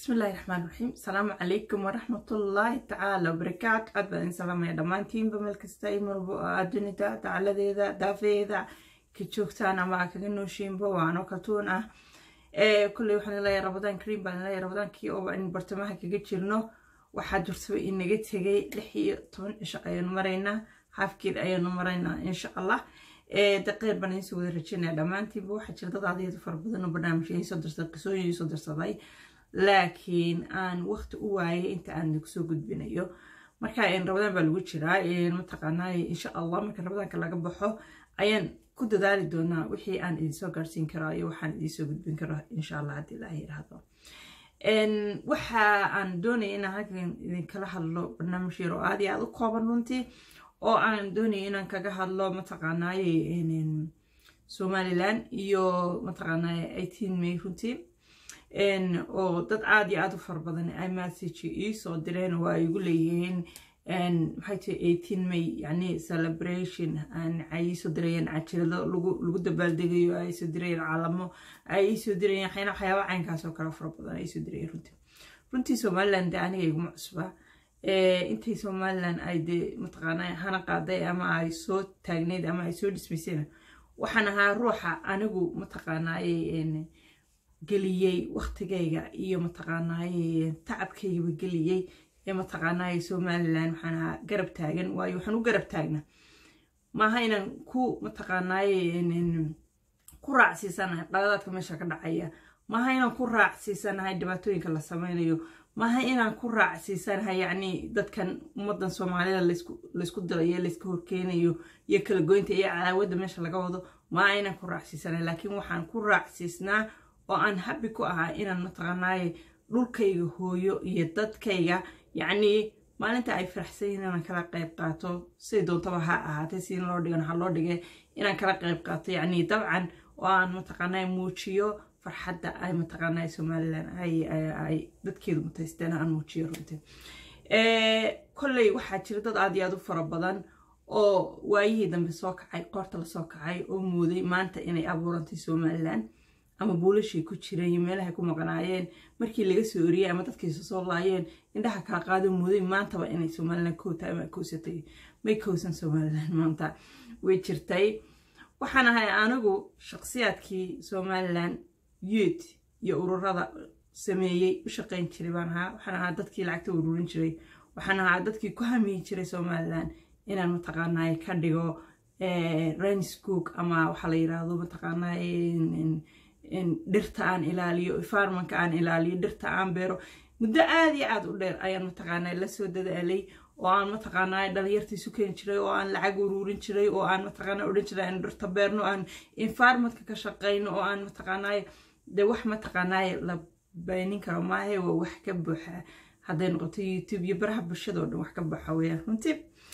bismillahi raxmaan raxiim asalaamu calaykum waraxmatullaahi tacaala wabarakaatu aad baan idin salaamaya dhammaantiinba meel kasta iyo marbo adunida dacaladeeda daafeeda ka joogtaan ama aa kaga nooshiinba waano kaltuun ah kulley waxaan leeyahay rabadaan kariim baan leeyahay rabadaankii oo in bartamaha kaga jirno waxaa jirtaba inaga tegay lix iyo toban cisho ayaanu maraynaa haafkeed ayaanu maraynaa insha allah daqeer baan idiin soo wada rajeynaya dhammaantiinba waxaa jira dad adeedu fara badan oo barnaamijka iisoo dirsaday qisooyin iisoo dirsaday laakiin aan waqti u waayay inta aan kusoo gudbinayo marka rabadaan baa lagu jiraa mataqaanaa insha allah marka rabadaanka laga baxo ayaan ku dadaali doonaa wixii aan idinsoo gaarsiin karaa iyo waxaan idinsoo gudbin karo insha allah haddii ilaah yiraahdo waxa aan doonaya inaan halkan idinkala hadlo barnaamij yar oo aad iyo aad u kooban runtii oo aan doonaya inaan kaga hadlo mataqaanaaye somalilan iyo mataqaanaaye eighteen may runtii oo dad aad iyo aad u fara badan ay message ii soo direen oo ay igu leeyihiin maxay tahay eighteen may yani celebration ay iisoo dirayeen cajirado lagu dabaaldegayo ay soo dirayeen calamo ay iisoo dirayeen waxyaana waxyaaba caynkaas oo kale fara badan ay iisoo dirayeen runtii runtii somaliland de aniga iguma cusba intay somaliland ay de mataqaanaa hana qaaday ama ay soo taagneyd ama ay soo dhismaysayna waxaan ahaa ruuxa anigu mataqaanaaye geliyey waqtigayga iyo mataqaanaaye tacabkaygaba geliyey ee mataqaanaaye somalilan waxaan ahaa garab taagan waayo waxaan u garab taagna maaha inaan ku mataqaanaaye ku raacsiisanahay qaladaadka meesha ka dhacaya maaha inaan ku raacsiisanahay dhibaatooyinka la sameynayo maaha inaan ku raacsiisanahay yacni dadkan ummadan soomaalida laysku dirayo layska horkeenayo iyo kala goynta iyo cadaawadda meesha laga wado maaha inaan ku raacsiisanahay laakiin waxaan ku raacsiisnaa oo aan habi ku ahaa inaan mataqaanaaye dhulkayga hooyo iyo dadkayga yacnii maalinta ay faraxsan yihiin inaan kala qayb qaato siday doontaba ha ahaatay si loo dhigan ha loo dhigay inaan kala qayb qaato yacnii dabcan oo aan mataqaanaaye muujiyo farxadda ay mataqaanaaye somalilan ay dadkeedu mutaysteen aan muujiyo runtii kolley waxaa jira dad aad iyo aad u fara badan oo waayihii dambe soo kacay qoorta lasoo kacay oo mooday maanta inay abuurantay somalilan ama buulashay ku jireen iyo meelahay ku maqnaayeen markii laga soo oriyey ama dadkiisa soo laayeen indhaha kala qaado mooday maantaba inay somalilan koota ama kowsatay may kowsan somalilan maanta way jirtay waxaan ahay anigu shaqsiyaadkii somalilan youth iyo ururada sameeyey u shaqayn jiray baan ahaa waxaan ahaa dadkii lacagta ururin jiray waxaan ahaa dadkii ku hamiyi jiray somalilan inaan mataqaanaaye ka dhigo ranscook ama waxaa la yiraahdo mataqaanaaye dhirta aan ilaaliyo farmanka aan ilaaliyo dhirta aan beero muddo aad iyo aad u dheer ayaan mataqaanaa lasoo dadaalay oo aan mataqaanaa dhalinyartiisu keeni jiray oo aan lacag uruurin jiray oo aan mataqaanaa odhan jiray aan dhirta beerno aan environmentka ka shaqayno oo aan mataqaanaa de wax mataqaanaa la baynin karo maahe waa wax ka buuxa hadday noqoto youtube iyo baraha bulshada oo dhan wax ka buuxa weeyaan runtii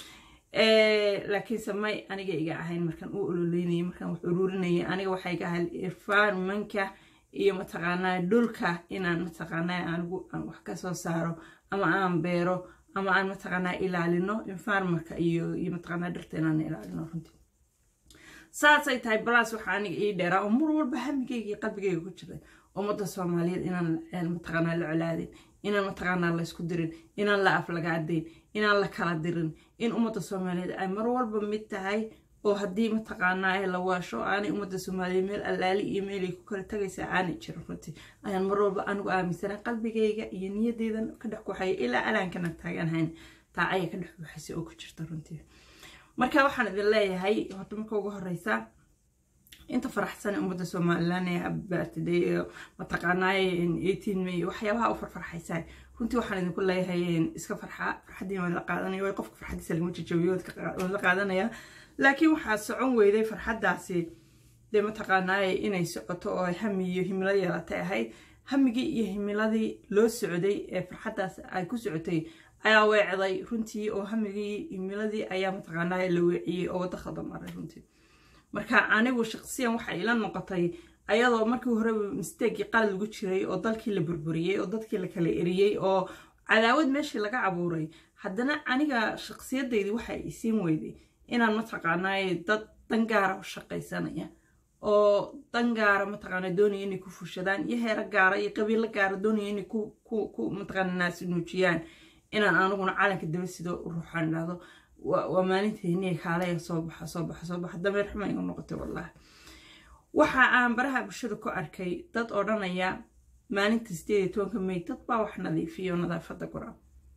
laakiinse may aniga iga ahayn markaan u ololeynayay markaan wax uruurinayay aniga waxaa iga ahayd environmentka iyo mataqaanaa dhulka inaan mataqaanaa anigu aan wax ka soo saaro ama aan beero ama aan mataqaanaa ilaalino environmentka iyo iyo mataqaanaa dhirta inaan ilaalino runtii saasay tahay balaas waxaa aniga ii dheeraa oo mar walba hamigayga iyo qalbigayga ku jiray ummadda soomaaliyeed inaan mataqaanaa la colaadin inaan mataqaanaa laysku dirin inaan la aflagaadayn inaan la kala dirin in ummadda soomaaliyeed ay mar walba mid tahay oo haddii mataqaanaa la waasho aanay ummadda soomaaliyeed meel allaali iyo meelay ku kala tagaysaa aanay jirin runtii ayaan mar walba anigu aaminsanaa qalbigayga iyo niyadeydan ka dhex kuxaya ilaa alaankana taaganahayn taa ayaa ka dhex buuxaysa oo ku jirta runtii marka waxaan idin leeyahay horta marka ugu horeysa inta faraxsan ummadda somalilan ee birthday mataqaanaaye eighteen may waxyaabaha u farfarxaysaa runtii waxaan idinku leeyahay iska farxa farxaddii waan la qaadanaya way qofka farxaddiisa lagama jajabiyo waan la qaadanaya laakiin waxaa socon weyday farxaddaasi dee mataqaanaaye inay socoto oo ay hami iyo himilo yeelatay ahayd hamigii iyo himiladii loo socday ee farxaddaas ay ku socotay ayaa weecday runtii oo hamigii himiladii ayaa mataqaanaaye la weeciyey oo waddo khada maray runtii marka anigu shaqsiyan waxay ila noqotay ayadoo markii horeba misteegii qalad lagu jiray oo dalkii la burburiyey oo dadkii la kala eriyey oo cadaawad meeshii laga cabuuray haddana aniga shaqsiyadaydii waxay isiin weyday inaan mataqaanaaye dad dangaara u shaqaysanaya oo dan gaara mataqaana doonaya inay ku fushadaan iyo heero gaara iyo qabiilo gaara doonaya inay ku mataqaana naasi nuujiyaan inaan aniguna calanka daba sido ruuxaan idhahdo waa maalinteeniya kaalaya soo baxa soo baxa soo baxa dameer xuma igu noqotay wallahi waxa aan baraha bulshada ku arkay dad odhanaya maalinta sideed iyo tobanka may dad baa wax nadiifiyo nadaafadda gora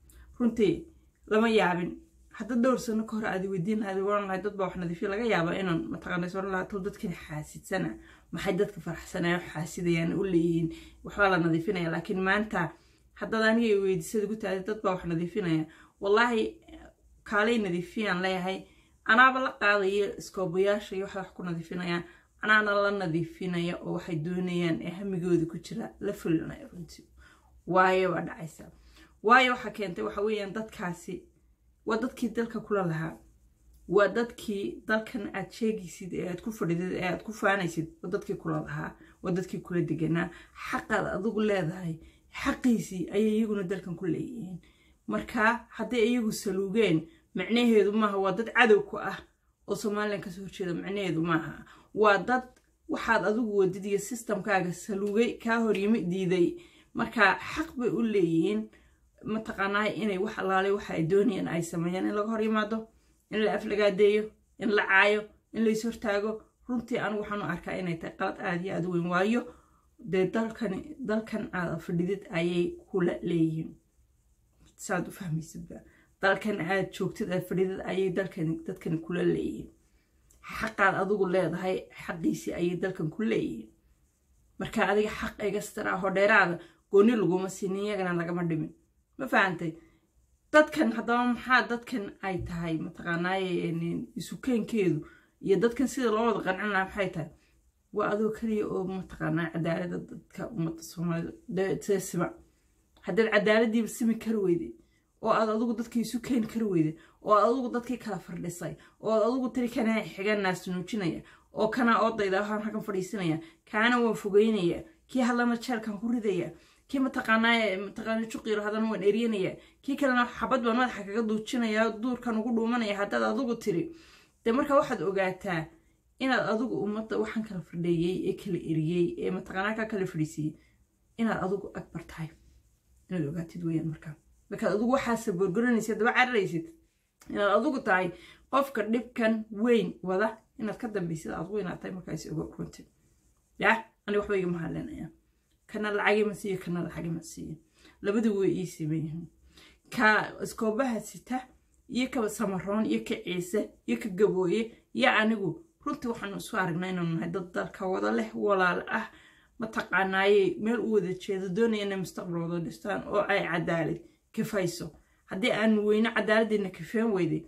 runtii lama yaabin hadda dhowr sano ka hor aadi weydiin lahayd oran lahayd dad baa wax nadiifiyo laga yaaba inaan mataqaana oran lahaa tow dadkan xaasidsana maxay dadka faraxsanaya xaasidayaan u leeyihiin waxbaa la nadiifinaya laakiin maanta haddaad aniga weydiisada gu tahay dad baa wax nadiifinaya wallaahi kaalay nadiifiyaan leeyahay anaaba la qaadaya iskoobayaasha iyo waxay wax ku nadiifinayaan anaana la nadiifinaya oo waxay doonayaan ee hamigooda ku jira la fulinaya runtii waayo baa dhacaysa waayo waxaa keentay waxa weeyaan dadkaasi waa dadkii dalka kula lahaa waa dadkii dalkan aad sheegaysid ee aad ku fadhidid ee aad ku faanaysid waa dadkii kula lahaa waa dadkii kula deganaa xaqaad adigu leedahay xaqiisii ayay iyaguna dalkan ku leeyihiin marka hadday iyagu saluugeen macnaheedu maaha waa dad cadow ku ah oo somalilan kasoo horjeeda macnaheedu maaha waa dad waxaad adigu wadid iyo sistamkaaga saluugay kaa horyimi diiday marka xaq bay u leeyihiin mataqaanaa inay wax allaalay waxa ay doonayaan ay sameeyaan in laga hor yimaado in la aflagaadeeyo in la caayo in lays hortaago runtii anigu waxaan u arkaa inay tahay qalad aada iyo aada weyn waayo dee dalkani dalkan aad fadhidid ayay kula leeyihiin saad u fahmaysidba dalkan aad joogtid aad fadhidid ayay dalkani dadkani kula leeyihiin xaqaad adigu leedahay xaqiisii ayay dalkan ku leeyihiin marka adiga xaq egastaraa hodheeraada gooni laguma siinin iyagana lagama dhimin ma fahantay dadkan haddaba maxaa dadkan ay tahay mataqaanaaye isukeenkeedu iyo dadkan sida loo wada qancin lahaa maxay tahay waa adoo keliya oo mataqaanaa cadaalada dadka ummadda soomaalida sima haddaad cadaaladiiba simi kari weyday oo aad adigu dadkii isu keeni kari weyday oo aad adigu dadkii kala fardhisay oo aad adigu tiri kanaa xigan naas nuujinaya oo kanaa oodayda waxaan halkan fadhiisinaya kaana waan fogeynaya kii hadlana jeelkan ku ridaya kii mataqaanaa mataqaana juqiiro haddana waan eryanaya kii kalena xabad baan madaxa kaga duujinaya duurkan ugu dhuumanaya haddaad adigu tiri dee marka waxaad ogaataa inaad adigu ummadda waxaan kala fardheeyey ee kala eriyey ee mataqaanaa ka kala fadhiisiyey inaad adigu akbar tahay inaad ogaatid weyaan markaa markaad adigu waxaase borgoranaysid daba cararaysid inaad adigu tahay qofka dhibkan weyn wada inaad ka dambaysid adigu inaad tahay markaas ogo runti ya aniga waxba igama hadlinaya kana lacagima siiyo kana lacagima siiyo labadu way ii siman yihiin ka iskoobaha sita iyo ka samaroon iyo ka ciise iyo ka gabooye iyo anigu runtii waxaanu isu aragnaa inaanu nahay dad dalka wada leh walaal ah mataqaanaaye meel u wada jeedo doonaya inay mustaqbal wada dhistaan oo ay cadaalad kafayso haddii aan weyne cadaaladdeena kafeen weyday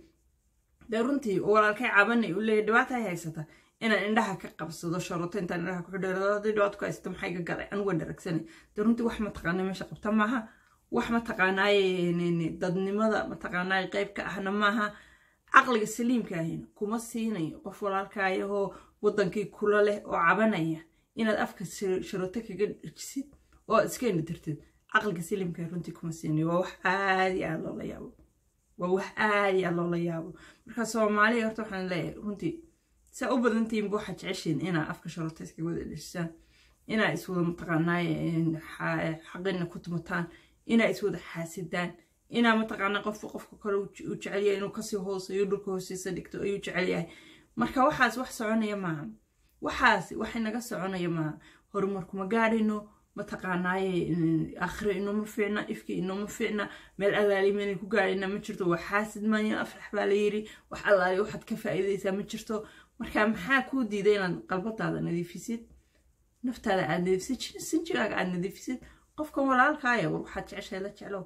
dee runtii walaalkay cabanay u leeyahy dhibaata ay haysata inaan indhaha ka qabsado sharoto intaan indhaha ku xidho haddii dhibaato ku haysata maxay ka galay anigu waan dharagsanay dee runtii wax mataqaanaa meesha qabta maaha wax mataqaanaaye dadnimada mataqaanaaye qayb ka ahna maaha caqliga saliimka ahina kuma siinayo qof walaalkaayahoo waddankii kula leh oo cabanaya inaad afka sharoto kaga dhejisid oo iska indhatirtid caqliga saliimka runtii kuma siinayo waa wax aadi aad loola yaabo waa wax aadi aad loola yaabo marka soomaaliya horta waxaan leeyahay runtii saa u badantihiinba waxaad jeceshiin inaa afka sharoto iskaga wada dhejisaan inaa iswada mataqaanaaye xaqina ku tumataan inaa iswada xaasidaan inaa mataqaanaa qofka qofka kale u jecelyahay inuu kasii hooseeyo dhulka hoostiisa dhigto ayuu jecel yahay marka waxaas wax soconaya maaha waxaas waxay naga soconaya maaha horumarkuma gaadhayno mataqaanaaye akhre inooma fiicna ifkii inooma fiicna meel alaalimanay ku gaadhayna ma jirto waa xaasid maanya afrax baa la yiri wax allaali waxaad ka faa'iidaysaa ma jirto marka maxaa kuu diiday inaad qalbadaada nadiifisid naftaada aad nadiifisid sinjigaaga aad nadiifisid qofkan walaalkaaya war waxaad jeceshahay la jeclow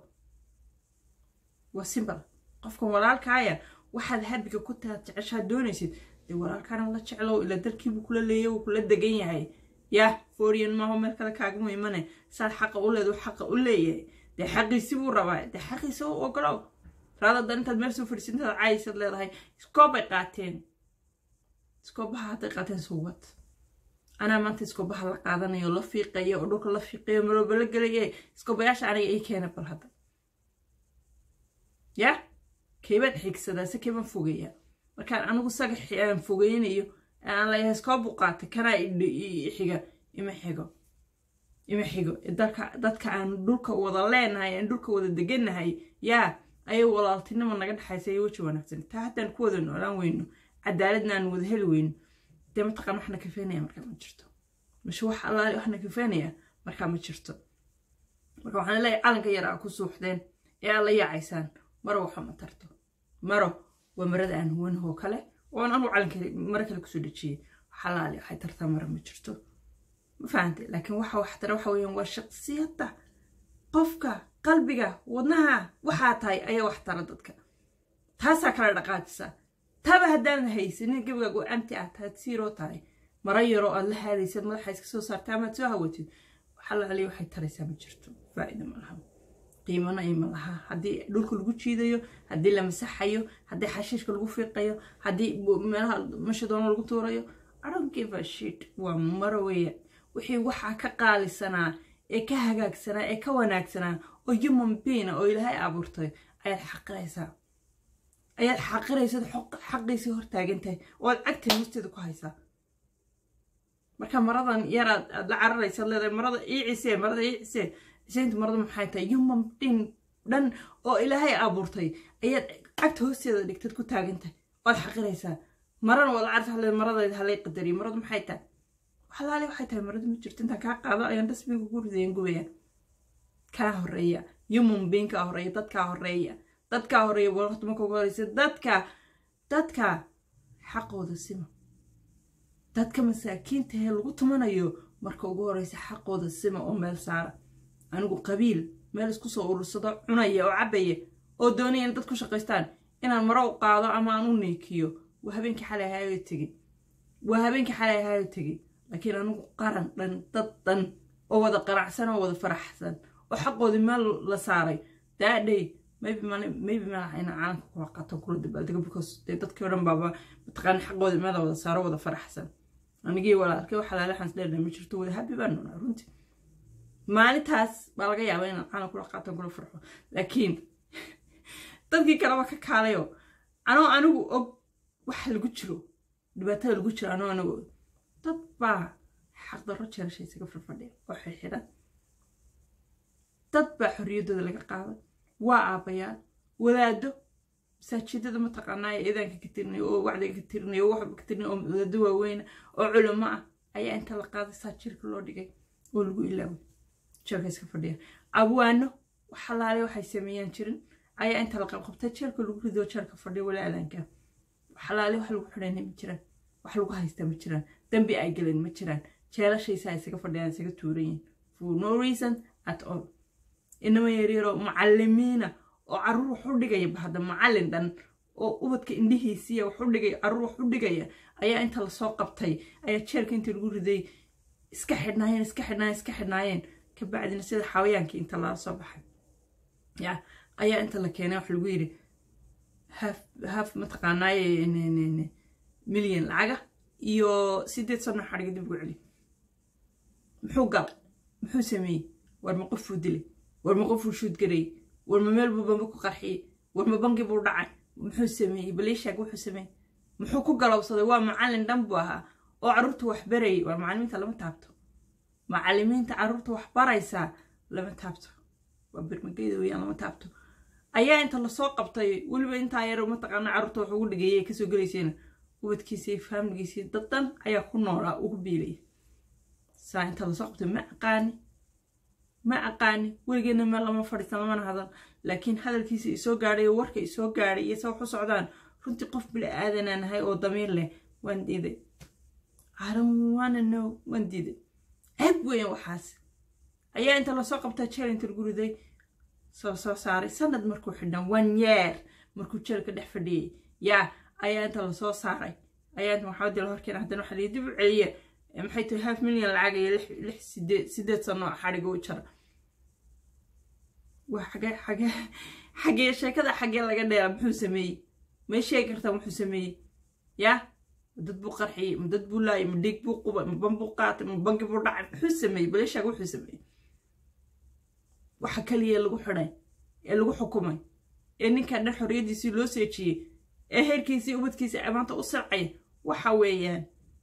waa simbal qofkan walaalkaaya waxaad habiga ku taad jeceshaad doonaysid dee walaalkaana la jeclow ila dalkiibuu kula leeyay wuu kula degan yahay yah fooriyan maaho meel kale kaagama imane saad xaqa u leedu xaqa u leeyahay dee xaqiisi buu rabaa dee xaqiisa u ogolow raadadan intaad meel soo fadhisid intaad caayisaad leedahay iskoobay qaateen iskoobaha hadday qaateen suwad anaa maanta iskoobaha la qaadanayo la fiiqayo oo dhulka la fiiqayo marooba la gelaye iskoobayaasha aniga ii keena bal hadda ya keybaan xigsadaa se keybaan fogeeyaa markaan anigu sagaxi aan fogeynayo aan leeyahay iskoo buqaatay kanaa xiga ima xigo ima xigo dadka dadka aan dhulka wada leenahay aan dhulka wada degannahay yaa ayay walaaltinimo naga dhexaysa iyo weji wanaagsan taa haddaan ku wada noolaan weyno cadaaladna aan wada heli weyno dee mataqaan waxna kafeenaya markaa ma jirto mashe wax allaale waxna kafeenaya markaa ma jirto marka waxaan leeyahay calanka yar aa ku suuxdeen ee aad la yaacaysaan maro waxa ma tarto maro waa marada aan huwanahoo kale oon anu calanka maro kale kusoo dhejiyey xalaali waxay tartaa maro ma jirto ma fahantay laakiin waxa wax tara waxa weeyaan waa shaqsiyadda qofka qalbiga wadnaha waxaa tahay ayaa wax tara dadka taasaa kala dhaqaajisa taaba haddaanan haysanin gabigaagu amti ah taad siiroo tahay maro yaroo aad la haadaysad madaxa iska soo saarta amaad soo hawatid xalaali waxay taraysaa ma jirto faa'iida ma laha qiimana ima laha haddii dhulka lagu jiidayo haddii la masaxayo haddii xashiishka lagu fiiqayo haddii meelaha mashadoona lagu tuurayo aronkivashit waa maro weya wixii waxaa ka qaalisanaa ee ka hagaagsanaa ee ka wanaagsanaa oo human beina oo ilaahay abuurtay ayaad xaqiraysaa ayaad xaqiraysad xaqiisii hortaagantahay oo aad cagtan hoosteeda ku haysaa marka maradan yaraad aad la cararaysaad leedahay marada iicisee marada iicisee isaynta marada maxay tahay human being dhan oo ilaahay abuurtay ayaad cagta hoosteeda dhigtad ku taagantahay waad xaqiraysaa marana waad la carartaa leedahay maradayda halay qadariyo maradu maxay tahay waxalaale waxay tahay maradu ma jirto intaan kaa qaado ayaan dasbiga ku ridayan gubaya kaa horeeya human being kaa horeeya dadkaa horeeya dadkaa horeeya waqti marka ugu horeysa dadka dadka xaqooda sima dadka masaakiinta ee lagu tumanayo marka ugu horeysa xaqooda sima oo meel saara anigu qabiil meel isku soo urursado cunaya oo cabaya oo doonaya in dad ku shaqaystaan inaan maro u qaado ama aan u neekiyo waa habeenkii xalay ahaayo tegey waa habeenkii xalay ahaayo tegey laakiin anigu qaran dhan dad dhan oo wada qaracsan oo wada faraxsan oo xaqoodii meel la saaray daadhay maybe maybe malaha inaan caalamka kula qato kula dabaaldego because dee dadkii o dhan baaba mataqaana xaqoodii meel wada saaro wada faraxsan anigii walaalkay waxa laala xans dheerna ma jirto wada habi baan nunaa runtii maalintaas baa laga yaabaa inaan caalam kula qaato kula farxo laakiin dadkii kaleba ka kaalayo anoo anigu og waxa lagu jiro dhibaatada lagu jiro anoo anigu og dad baa xaqdarro jeerasha isaga farfadhiya oo xirxiran dad baa xorriyaddooda laga qaaday waa aabbayaal wadaado masaajidada mataqaanaa ee eedaanka ka tirinayo oo wacdiga ka tirinayo oo waxba ka tirinayo oo wadaado waaweyna oo culimo ah ayaa inta la qaaday saa jirka loo dhigay oo lagu ilaaway jeelka iska fadhiya abwaano waxalaale waxay sameeyaan jirin ayaa inta la qabqabtay jeelka lagu rido jeelka fadhiya wala aadaanka waxalaale wax lagu xidhayna ma jiraan wax lagu haystaa ma jiraan dambi ay galeen ma jiraan jeelashaysaa isaga fadhiyaan isaga tuuran yihin for no reason at all inama yaryaroo macalimiina oo caruur wax u dhigaya bahda macallin dhan oo ubadka indhihiisiiya wax u dhigaya caruur wax u dhigaya ayaa inta lasoo qabtay ayaa jeelka inta lagu riday iska xidhnaayeen iska xidhnaayeen iska xidhnaayeen kabacdina sida xawayaankii inta lala soo baxay ya ayaa inta la keenay wax lagu yidhi haf haf mataqaanaaye milyan lacaga iyo sideed sano xadhiga dib ugu celi muxuu galay muxuu sameeyey war ma qofuu dilay war ma qofuu shuudgarayey war ma meel buu bamba ku qarxiyey war ma bangi buu dhacay muxuu sameeyey baliishaag wuxuu sameeyey muxuu ku galowsaday waa macallin dhan buu ahaa oo carruurta wax barayay war macallimiinta lama taabto macallimiinta carruurta wax baraysaa lama taabto waa birmageyda weyaan lama taabto ayaa inta lasoo qabtay weliba intaa yar mataqaana carruurta wax ugu dhigayay kasoo gelaysayna ubadkiisii faamiligiisii dad dhan ayaa ku noolaa ugu biilaya saa inta lasoo qabtay ma aqaani ma aqaani weligeedna meel lama fadhiisan lamana hadal laakiin hadalkiisa isoo gaadhay oo warka isoo gaadhay iyo se wax u socdaan runtii qof bili aadanaan ahay oo damiir leh waan diiday aranwana no waan diiday ceeb weyan waxaas ayaa inta lasoo qabtaa jeel inta lagu riday soo soo saaray sanad markuu xidhan one year markuu jeelka dhex fadhiyey yaa ayaa inta lasoo saaray ayaa inta maxamed la horkeena haddana waxaa lii dib u celiya maxay tahay half milyan lacag iyo lix sideed sideed sano xadhiga u jara waa xagee xagee xagee sheekada xagee laga dheera muxuu sameeyey may sheegi kartaa muxuu sameeyey yaa dad buu qarxiyey ma dad buu laayay ma dhiig buu qubay ma ban buu qaatay ma bangi buu dhacay muxuu sameeyey baleeshaag wuxuu sameeyey waxa kaliya lagu xidhay ee lagu xukumay ee ninkan dhan xorriyaddiisii loo seejiyey ee heerkiisii ubadkiisii amaanta u sircaya waxa weeyaan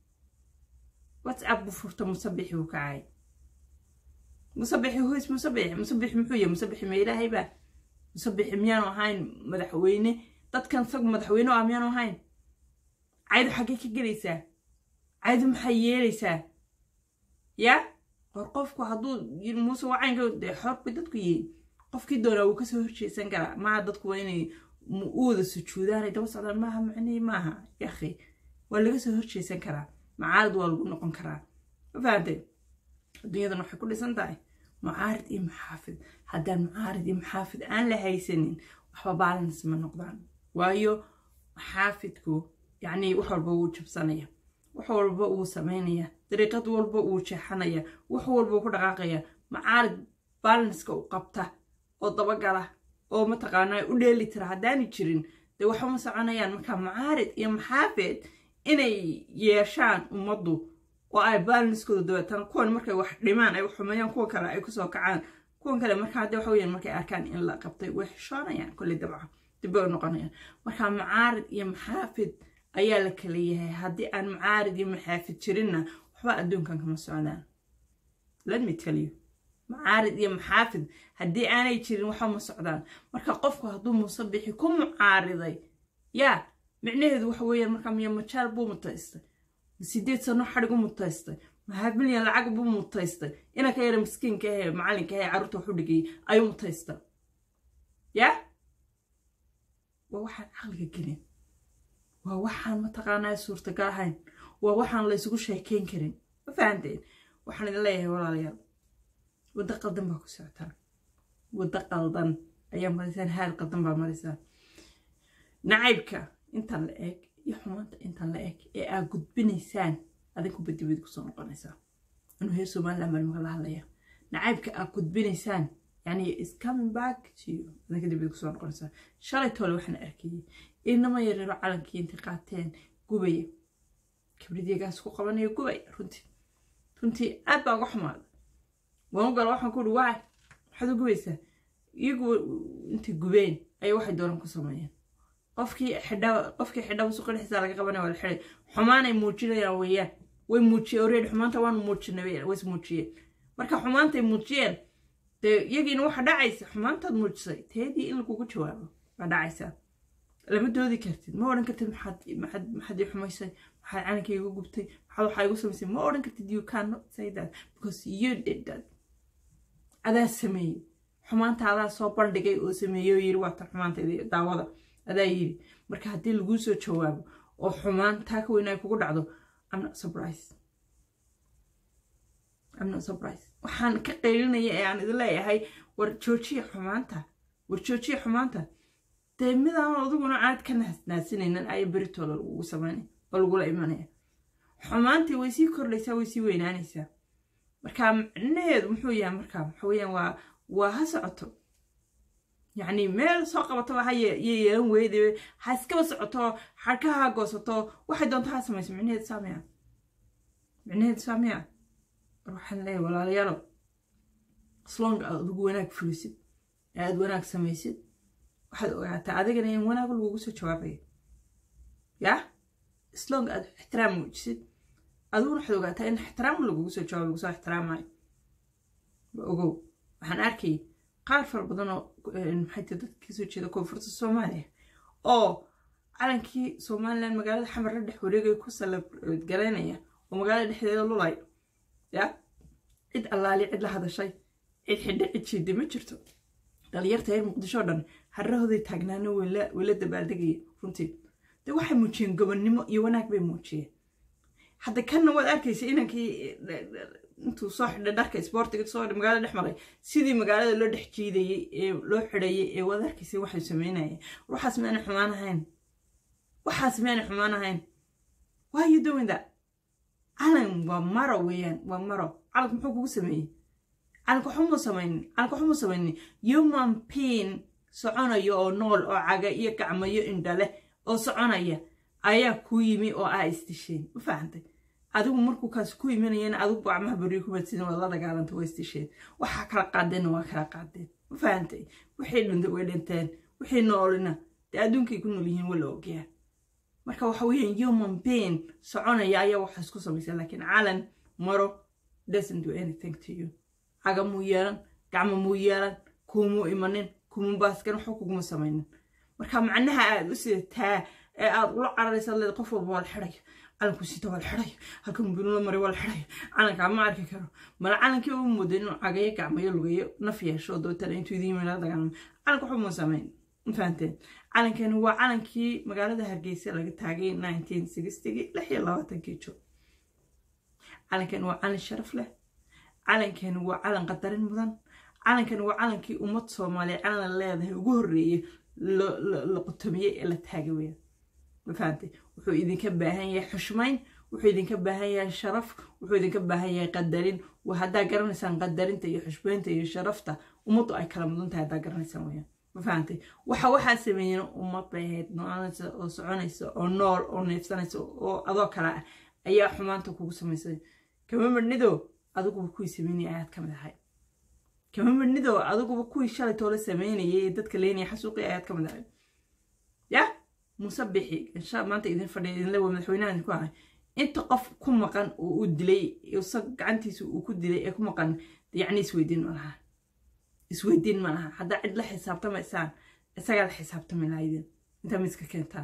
whatsapp buu furta musabixi uu kacay musabixi hoys musabixi musabixi muxuu yahay musabixi ma ilaahay baa musabixi miyaanu ahayn madaxweyne dadkan isagu madaxweyne ah miyaanu ahayn caydu xaggee ka gelaysaa caydu maxay yeelaysaa ya hor qofku hadduu muuse wacaynka dee xor bay dadku yihiin qofkii doonaa wuu kasoo horjeesan karaa maaha dadku waa inay u wada sujuudaanay daba socdaan maaha macnihii maaha yakhi waa laga soo horjeesan karaa macaarid waa lagu noqon karaa ma fahantay adduunyadan waxay ku dhisan tahay mucaarid iyo maxaafid haddaan mucaarid iyo maxaafid aan la haysanin waxba baalans ma noqdaan waayo maxaafidku yacni wax walba wuu jabsanaya wax walba wuu samaynaya dariiqad walba wuu jeexanaya wax walba wuu ku dhaqaaqaya macaarid balanska u qabta oo dabagala oo mataqaanaa u dheeli tira haddaani jirin dee waxuma soconayaan marka macaarid iyo maxaafid inay yeeshaan ummaddu oo ay balanskooda dabeetana kuwan markay wax dhimaan ay xumeeyaan kuwa kale ay kusoo kacaan kuwan kale marka hadde waxa weyaan markay arkaan in la qabtay way xishoonayaan kolley dabca dib bay u noqonayaan marka macaarid iyo maxaafid ayaa la kala yahay haddii aan macaarid iyo maxaafid jirinna waxba adduunkan kama socdaan let me tell you macaarid iyo maxaafid haddii aanay jirin waxba ma socdaan marka qofku hadduu musabixi ku mucaariday yaa micnaheedu waxa weeyaan markaa miya majaal buu mutaystay sideed sano xadhig u mutaystay maxaa milyan lacag buu mutaystay ina ka yara miskiinka ahee macalinka ahee carruurta waxu dhigayay ayuu mutaysta yaa waa waxaan caqliga gelin waa waxaan mataqaanaa suurtagal ahayn waa waxaan laysugu sheekeyn karin ma fahanteen waxaan idin leeyahay walaalayaal waddo qaldan baa ku socotaan waddo qaldan ayaa maraysaan haal qaldan baa maraysaan nacaybka intan la eg iyo xumaanta intan la eg ee aad gudbinaysaan adinku badibadi kusoo noqonaysaa inuu heer somaliland baan maka la hadlaya nacaybka aad gudbinaysaan yani is coming back to you adinka dibadi kusoo noqonaysaa shalay toole waxaan arkayay inama yareero calankii intay qaateen gubaya kibridyagaas ku qabanaya gubaya runtii runtii aad baa uga xumaaday waan u gala waxaan ku uhi waay maxaad u gubaysaa iyagu intay gubeen ayay waxay doonaan ku sameeyeen qofkii xidhaba qofkii xidhaba suuqa dhexdiisa laga qabanaya waa la xiday xumaanay muujinayaan weeyaan way muujiyeen already xumaanta waanu muujinay weeyaan way is muujiyeen marka xumaantay muujiyeen dee iyagiina waxa dhacaysa xumaantaad muujisay teedii in lagugu jawaabo baa dhacaysaa lama doodi kartid ma odhan kartid maxaad maxaad maxaad ii xumaysay maxaad calankay igu gubtay maxaad waxaa igu samaysay ma odhan kartid you cannot say that because you did that adaa sameeyey xumaanta adaa soo bandhigay oo sameeyey oo yiri waata xumaanta daawada adaa yiri marka haddii laguu soo jawaabo oo xumaan taa ka weyn ay kugu dhacdo I'm not surprised I'm not surprised waxaan ka qaylinaya ee aan idin leeyahay war joojiya xumaanta war joojiya xumaanta dee midaan adiguna aad ka naasnaasinaynan aya beritooda lagugu samaynay oo lagula imanaya xumaantii way sii kordhaysaa way sii weynaanaysaa marka micnaheedu muxuu yahay marka waxa weeyaan waa waa ha socoto yacni meel soo qabataba ha yeelan weyde ha iskaba socoto xadhkaha ha goosato waxay doonto ha samayso micnaheedu saamiya micnaheedu saamiya waxaan leeyahay walaalayaalo slong aad adigu wanaag fulisid ee aad wanaag samaysid waxaad ogaataa adigana in wanaag lagugu soo jawaabayo yaa slong aad ixtiraam muujisid adiguna waxaad ogaataa in ixtiraam lagugu soo jawaabo lagu soo ixtiraamayo ogow waxaan arkay qaar fara badan oo maxay tahay dadka kasoo jeeda koonfurta soomaaliya oo calankii somaliland magaalada xamar la dhex wareegaya ku salabgaraynaya oo magaalada dhexdeeda lulay ya cid allaali cid la hadashay cid xidhe cid jiiday ma jirto dhalinyarta reer muqdisho o dhan harahooday taagnaano weyla dabaaldegaya runtii dee waxay muujiyeen gobonnimo iyo wanaag bay muujiyeen hadda kanna waad arkaysa inankii intuu soo xidhay dharka isboortiga soo xidhay magaalada dhex maray sidii magaalada loo dhex jiidayey ee loo xidhayay ee waad arkaysa waxay sameynayeen waxaas miyaanay xumaan ahayn waxaas miyaanay xumaan ahayn why you doing that calan waa maro weeyaan waa maro calanku muxuu kugu sameeyey calanka waxumuu samaynin calanka waxumuu samaynin human pain soconayo oo nool oo caga iyo gacmayo indhale oo soconaya ayaa kuu yimi oo aa isdisheen ma fahantay adigu markuu kaas ku imanayana adigu gacmaha beriyo ku badsidin waad la dagaalanta waa isdisheen waxaa kala qaadeenna waa kala qaadeen ma fahantay wixii dhintay way dhinteen wixii noolina dee adduunkay ku nool yihiin waa la ogyaa marka waxa weeyaan human being soconaya ayaa waxa isku samaysa laakiin calan maro doesn't do anything to you caga muu yeelan gacmo muu yeelan kuumuu imanin kuumuu baaskan waxba kuguma samaynin marka macnaha aad u sidataa ee aad ula cararaysa leed qof walba waa la xidhaya calanku sita waa la xidhaya halka mubiinula maray waa la xidhaya calankaa ma arki karo mala calankii u mooda inuu cagayo gacmayo lugayo naf yeesho dootana intuu idiin yimid la dagaalamo calanka waxba muu samayn mafahanteen calankani waa calankii magaalada hargeysa laga taagay nineteen sixtygii lix iyo labaatankii jo calankani waa calan sharaf leh calankani waa calan qadarin mudan calankani waa calankii ummad soomaaliya calan leedahay ugu horreeyey la qotomiyey ee la taagay weya mafahantay wuxuu idinka baahan yahay xushmayn wuxuu idinka baahan yahay sharaf wuxuu idinka baahan yahay qadarin waa haddaa garanaysaan qadarinta iyo xushmaynta iyo sharafta ummaddu ay kala mudan tahay haddaa garanaysaan weyaan mafahantay waxa waxaa sameeyeen ummad bay ahayd noolanaysa oo soconaysa oo nool oo neefsanaysa oo adoo kale ah ayaa xumaanta kugu samaysay kama madnido adiguba kuwii sameynaya ayaad ka mid ahay kama madnido adiguba kuwii shalay toola sameynayay ee dadka leynaya xasuuqi ayaad ka mid ahay ya muuse bixi insha maanta idin fadhiya idinle waa madaxweynaha idinku ahay inta qof ku maqan oo uu dilay isag gacantiisa uu ku dilay ee ku maqan yacni isweydiin ma laha isweydiin ma laha haddaa cid la xisaabtamaysaan isagaa la xisaabtami lahaydin intaa miska keentaan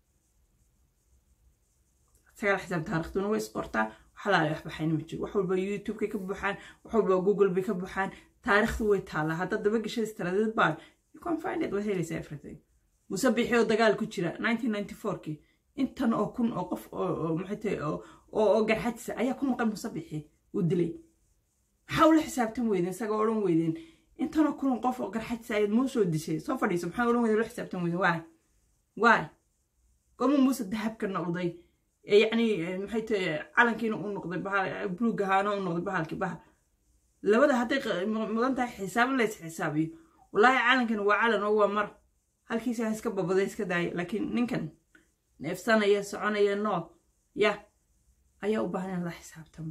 isagaa la xisaab taariikhduna way isqortaa waxalaala wax baxayna ma jiro wax walba youtubekay ka buuxaan wax walba google bay ka buuxaan taariikhdu way taallaa haddaad daba gashay istaraadid baad you can find it waad helaysaa everything muuse bixi oo dagaal ku jira nineteen ninety fourkii intan oo kun oo qof oo maxay tahay oo garxajisa ayaa ku maqan muuse bixi uu dilay maxaa ula xisaabtan weydeen isagoo odhan weydeen intanoo kun qof oo garxajisa ayaad muu soo dishay soo fadhiiso maxaa odhan weydeen ula xisaabtan weydeen waay waay gomu muuse dahabka noqday yacni maxay tahay calankiina u noqday bahal buluug ahaana u noqday bahalkii bahal labada hadday mudan tahay xisaab in lays xisaabiyo wallaahi calankani waa calan oo waa mar halkiisa ha iska babaday iska daaya laakiin ninkan neefsanaya soconaya nool ya ayaa u baahan in la xisaabtamo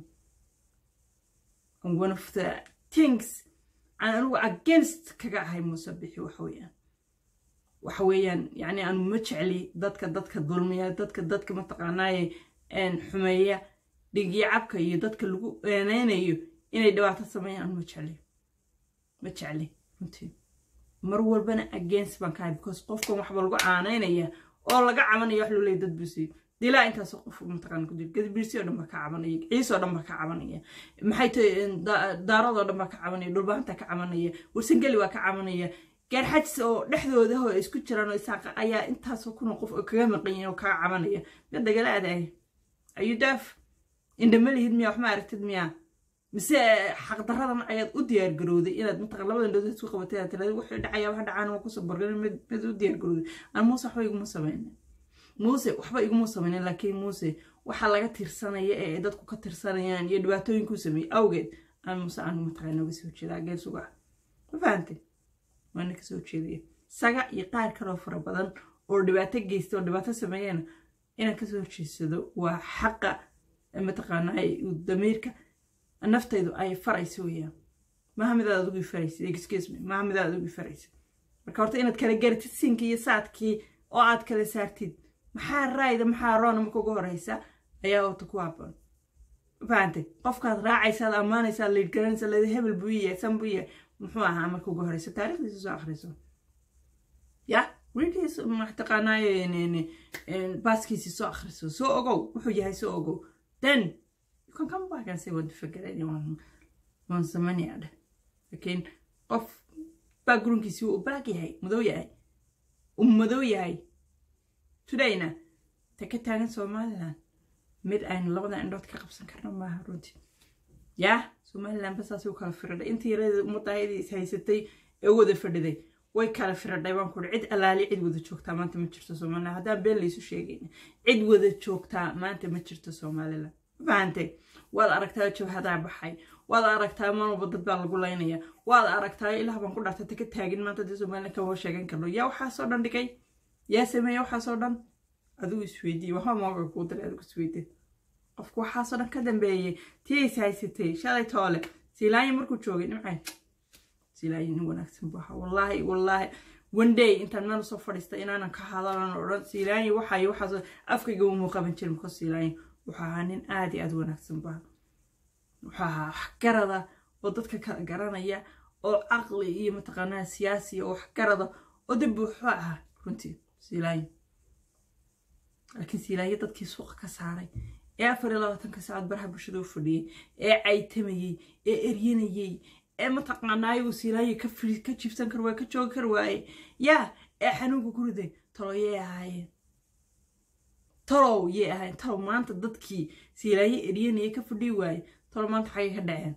one of the things aan anigu against kaga ahay muuse bixi waxa weeyaan waxa weeyaan yacni aanu ma jecli dadka dadka dulmiya dadka dadka mataqaanaaye xumeeya dhigyo cabka iyo dadka lagu eeneynayo inay dhibaato sameeyaan aanu ma jecli ma jecli runtii mar walbana against baan kahay because qofkan waxba lagu caanaynaya oo laga cabanaya wax loo leeya dad busi dilaa intaas qof mataqaan ku jira gadbirsi oo dhan baa ka cabanaya ciis oo dhan baa ka cabanaya maxay tahay daaradoo dhan baa ka cabanaya dhulbaanta ka cabanaya warsangeli waa ka cabanaya gaarxajis oo dhexdooda oo isku jiraan oo isaaqa ayaa intaasoo kun qof oo kaga maqanyihin oo kaga cabanaya mid dagala aadaay ayuu daaf indhama lihid miyaa wax ma aragtid miyaa mise xaqdaradan ayaad u diyaargarowday inaad mataqan labada indhood isku qabatay aad tiraada wuxuu dhacaya wax dhacaan waa kusoo bargan mid mid u diyaargarowday aan muuse waxba iguma samaynin muuse waxba iguma samaynin laakiin muuse waxaa laga tirsanaya ee dadku ka tirsanayaan iyo dhibaatooyinkuu sameeyey awgeed aan muuse aan mataqan nooga soo jeedaa geel suga ma fahantay waana ka soo jeedaya saga iyo qaar kaloo fara badan oo dhibaato geysta oo dhibaato sameeyana inaan kasoo jeedsado waa xaqa mataqaanaa damiirka naftaydu ay farayso weyaan maaha midaad adigu faraysid excuse me maaha midaad adigu faraysid marka horta inaad kala garatid sinkii iyo saadkii oo aad kala saartid maxaa raayda maxaa roona marka ugu horeysa ayaa horta ku haboon fahantay qofkaad raacaysaad ammaanaysaad liidgaranaysa leeda hebel buu yahay san buu yahay muxuu ahaa marka ugu horeysa taarikhdiisa soo akhriso ya wiilkiis mataqaanaaye baaskiisi soo akhriso soo ogow wuxuu yahay soo ogow then you can come back and say what the fuck waan waan samaynayaa dheh laakiin qof baa gurunkiisi uu black yahay madow yahay uu madow yahay todayna ta ka taagan somaliland mid aynu labada indhood ka qabsan karno maaha runtii yaa somaliland basaasay u kala firadhay intii yaradeeda ummaddaayadii is haysatay ee wada fadhiday way kala firadhay baan ku cid alaali cid wada joogtaa maanta ma jirto somaliland haddaan been laysu sheegayna cid wada joogtaa maanta ma jirto somaliland fahantay waad aragtaa jabhadaa baxay waad aragtaa manwalba dad baa lagu laynaya waad aragtaa ilaah baan ku dhaartay taka taagin maanta dee somaliland kama sheegan karno yaa waxaasoo dhan dhigay yaa sameeya waxaasoo dhan adigu isweydiiye waxba mooga kuu diray adigu isweydiye qofku waxaasoo dhan ka dambeeyey tii is haysatay shalay toole siilaanya markuu joogay nimcay siilaanya nin wanaagsan buu ahaa wallaahi wallaahi one day intaan meel usoo fadhiista inaanan ka hadalan odhan siilaanya waxay waxaas afkayga umuu qaban jirin mako siilaanya wuxuu ahaa nin aad iyo aad wanaagsan baa wuxuu ahaa waxgarada oo dadka kala garanaya oo caqli iyo mataqaanaa siyaasiya oo waxgarada oo dib wuxuu ahaa runtii siilaanya laakiin siilaanya dadkii suuqa ka saaray ee afar iyo labaatanka saacad baraha bulshada u fadhiyey ee caytamayey ee eryanayey ee mataqaanaa uu siilaanya ka ka jibsan kar waaye ka joogi kar waaye yaa ee xanuunka ku riday talo yay ahaayeen talow yay ahaayeen talow maanta dadkii siilaanya eryanayay ka fadhiyi waaye talow maanta xagay ka dhaceen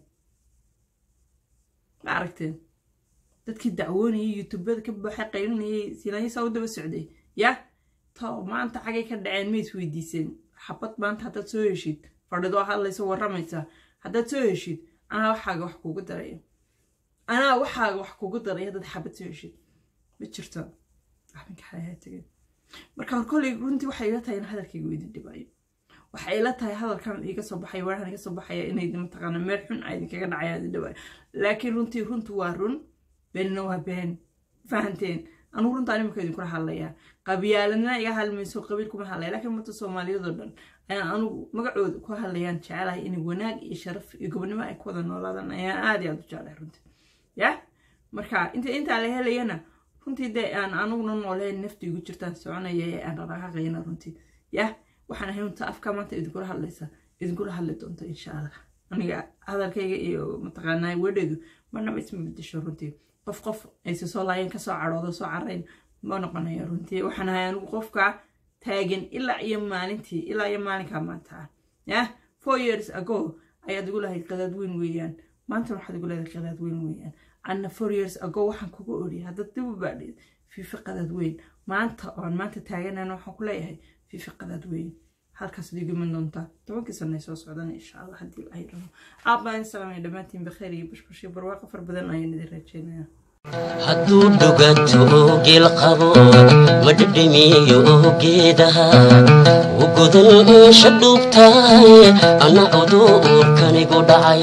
ma aragteen dadkii dacwoonayay youtubada ka baxay qaylinayay siilaanya saa u daba socday yaa talow maanta xagay ka dhaceen ma isweydiiseen xabad maanta haddaad soo heshid fadhidoo hadlaysa warramaysa haddaad soo heshid anaa waxaaga wax kugu daraya anaa waxaaga wax kugu daraya haddaad xabad soo heshid ma jirto arrinka xalayaa tegay marka hor kolley runtii waxay ila tahay in hadalkayga u idin dhibayo waxay ila tahay hadalkan iga soo baxaya warahan iga soo baxaya inay mataqaana meel xun a idinkaga dhacaya idin dhibayo laakiin runtii runtu waa run beenna waa been fahanteen anugu runtaa nimaka idinkula hadlayaa qabyaaladna iga hadlmayso qabiil kuma hadlaya laakiin ummadda soomaaliyadoo dhan ayaan anugu magacooda ku hadlayaan jecelahay inay wanaag iyo sharaf iyo gobonimo ay ku wada noolaadaan ayaan aad iyo aad u jeclahay runtii ya marka inta intaa la helayana runtii dee aan anuguna nooleen nafti igu jirtaan soconaya ee aan dhaqaaqayna runtii ya waxaan ahay unta afka maanta idinkula hadlaysa idinkula hadli doonta insha allah aniga hadalkayga iyo mataqaanaa wedheedu marnaba isma bedesho runtii qof qof ayse soo laayeen kasoo cadhoodo soo carayn ma noqonayo runtii waxaan ahay anigu qofka taagan ilaa iyo maalintii ilaa iyo maalinkaa maanta ah ya four years ago ayaad igu lahayd qadaad weyn weeyaan maantana waxaad igu leedahay qadaad weyn weeyaan anna four years ago waxaan kugu odhiyay haddaad dib u baadhid fiifi qadaad weyn maanta oon maanta taaganana waxaan ku leeyahay fiifi qadaad weyn halkaas digiman doontaa tobankii sanay soo socdana insha allah haddii ay rabo aabaan salaamay dhammaantiin bakheer iyo bashbashyo barwaaqo far badan ayaan idin rajeynaya hadduu dhuganto geel qabo ma dhedhemiyo geedaha u godan insha dhuubtahay ana cuduurkanigu dhacay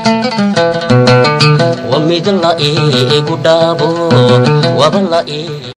wa mid la iigu dhaabo waba la ii